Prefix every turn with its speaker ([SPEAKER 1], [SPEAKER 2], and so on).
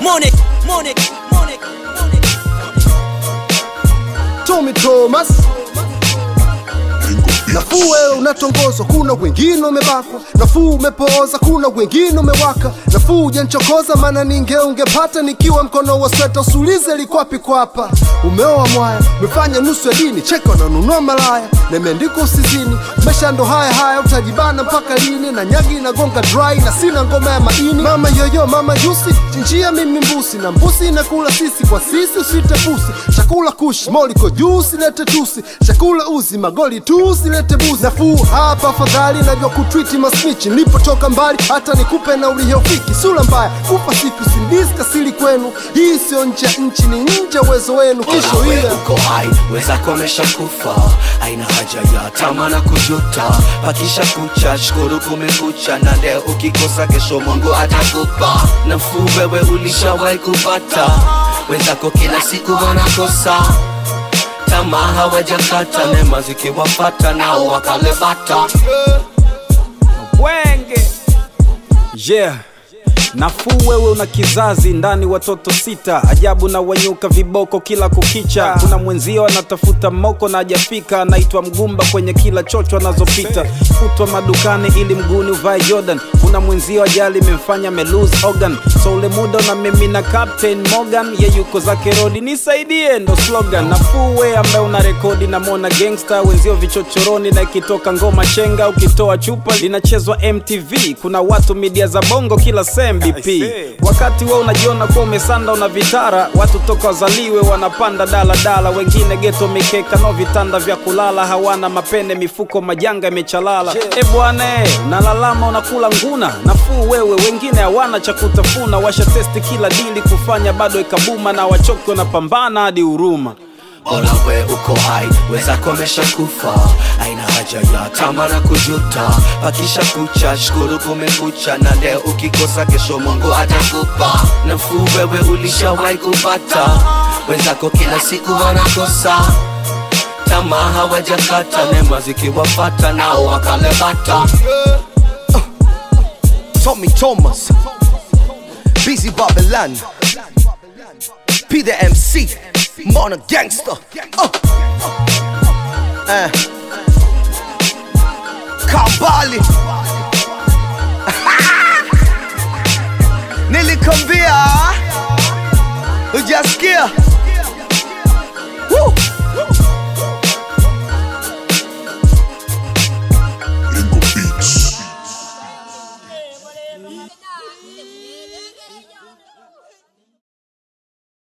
[SPEAKER 1] Monic, Monic, Monic, Monic.
[SPEAKER 2] Tommy Thomas Nafuu wewe unatongozwa, kuna wengine umebakwa. Nafuu umepooza, kuna wengine umewaka. Nafuu hujanchokoza, maana ninge ungepata nikiwa mkono wa sweta. Usulize likwapi kwapa. Umeoa mwaya, umefanya nusu ya dini, cheka unanunua malaya na imeandikwa usizini. Maisha ndo haya haya, utajibana mpaka lini? Na nyagi inagonga dry na sina ngoma ya maini. Mama yoyo, mama jusi, chinjia mimi mbusi na mbusi inakula sisi kwa sisi, usite pusi. Chakula kushi, moliko juu, usilete tusi. Chakula uzi, magoli tu, usilete buzi. Nafuu hapa afadhali, najua kutwiti masnichi. Nilipotoka mbali, hata nikupe na uliyofiki. Sura mbaya, kufa siku, sindisi kasili kwenu. Hii sio nje ya nchi, ni nje uwezo wenu. Kisho
[SPEAKER 3] Wewe
[SPEAKER 2] ile
[SPEAKER 3] uko hai, wenzako wameshakufa, haina haja ya tama na kujuta. Pakisha kucha, shukuru kumekucha, na leo ukikosa, kesho Mungu atakupa nafuu. Wewe ulishawahi kupata, wenzako kila siku wanakosa tamaa, hawajakata neema zikiwapata, nao wakalebata.
[SPEAKER 4] Wenge yeah. Nafuu wewe una kizazi ndani watoto sita, ajabu na wanyuka viboko kila kukicha. Kuna mwenzio anatafuta moko na hajafika, anaitwa mgumba kwenye kila chocho anazopita, kutwa madukani ili mguni uvae Jordan. Kuna mwenzio ajali imemfanya melose organ, so ule muda na mimi na Captain Morgan, ye yuko zake rodi, nisaidie ndo slogan. Nafuu we ambaye una rekodi na mona gangster, wenzio vichochoroni na ikitoka ngoma chenga, ukitoa chupa linachezwa MTV. Kuna watu media za bongo kila sem BP, wakati we unajiona kuwa umesanda una vitara, watu toka wazaliwe wanapanda daladala, wengine geto mikeka no vitanda vya kulala, hawana mapene mifuko majanga imechalala. E bwana eh, unalalama unakula nguna, nafuu wewe, wengine hawana cha kutafuna, washa testi kila dili kufanya bado ikabuma, na wachoki wanapambana hadi huruma.
[SPEAKER 3] Bora we uko hai, wenzako wameshakufa, haina haja ya tama na kujuta. Pakisha kucha, shukuru kumekucha, na leo ukikosa, kesho Mungu atakupa nafuu. Wewe ulishawahi kupata, wenzako kila siku wanakosa tamaa, hawajakata neema zikiwapata, nao wakalebata.
[SPEAKER 5] Tommy Thomas, Busy Babylon, P the MC, Mona Gangster. Uh. Uh. Kambali. Nilikwambia, hujasikia?